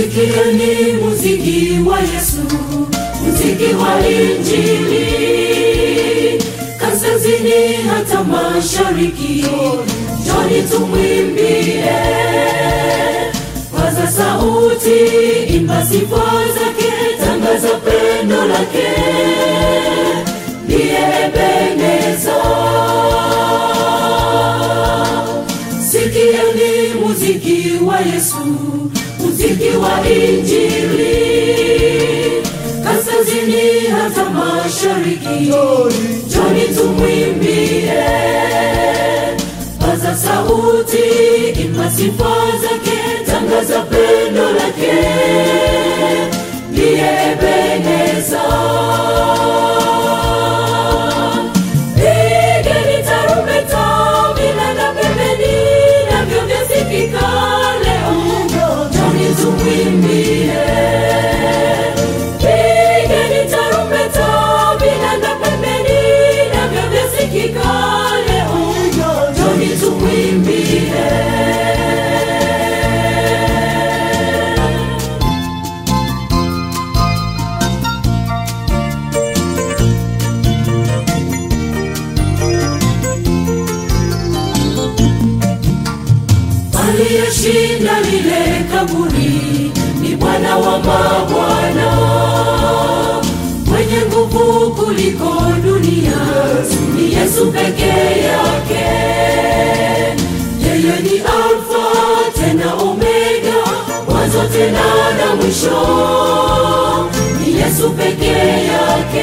Sikieni muziki wa Yesu, muziki wa Injili, kaskazini hata mashariki, njoni tumwimbie. Paza sauti, imba sifa zake, tangaza pendo lake, ndiye Ebeneza. Sikieni muziki wa Yesu, muziki wa Injili, kaskazini hata mashariki, njoni tumwimbie. Paza sauti, imba sifa zake, tangaza pendo lake, ndiye Ebeneza. Pigeni tarumbeta, vinanda pembeni, navyo vyasikika leo. Njoni tumwimbie. Pigeni tarumbeta, vinanda pembeni, navyo vyasikika leo. Njoni tumwimbie. aliyeshinda lile kaburi ni Bwana wa mabwana, mwenye nguvu kuliko dunia, ni Yesu pekee yake. Yeye ni Alfa tena Omega, mwanzo tena na mwisho, ni Yesu pekee yake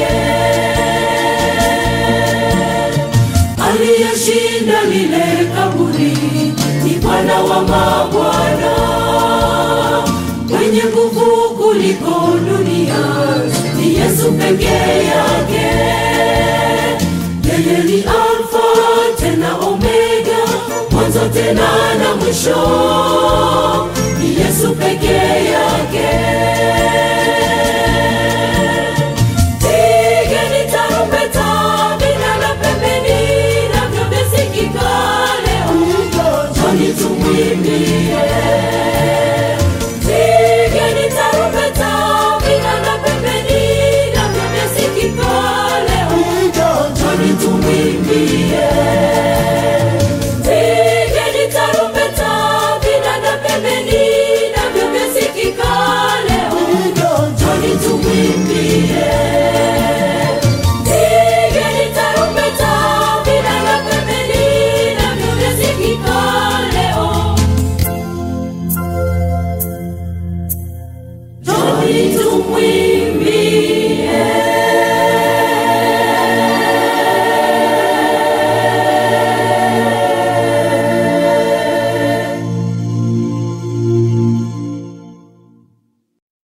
aliyeshinda lile kaburi ni Bwana wa mabwana, mwenye nguvu kuliko dunia, ni Yesu pekee yake. Yeye ni Alfa tena Omega, mwanzo tena na mwisho, ni Yesu pekee yake. Pigeni tarumbeta, vinanda pembeni, navyo vyasikika leo. Njoni tumwimbie. Pigeni tarumbeta, vinanda pembeni, navyo vyasikika leo. Njoni tumwimbie. Pigeni tarumbeta, vinanda pembeni, navyo vyasikika leo. Njoni tumwimbie. Pigeni tarumbeta, vinanda pembeni, navyo vyasikika leo. Njoni tumwimbie.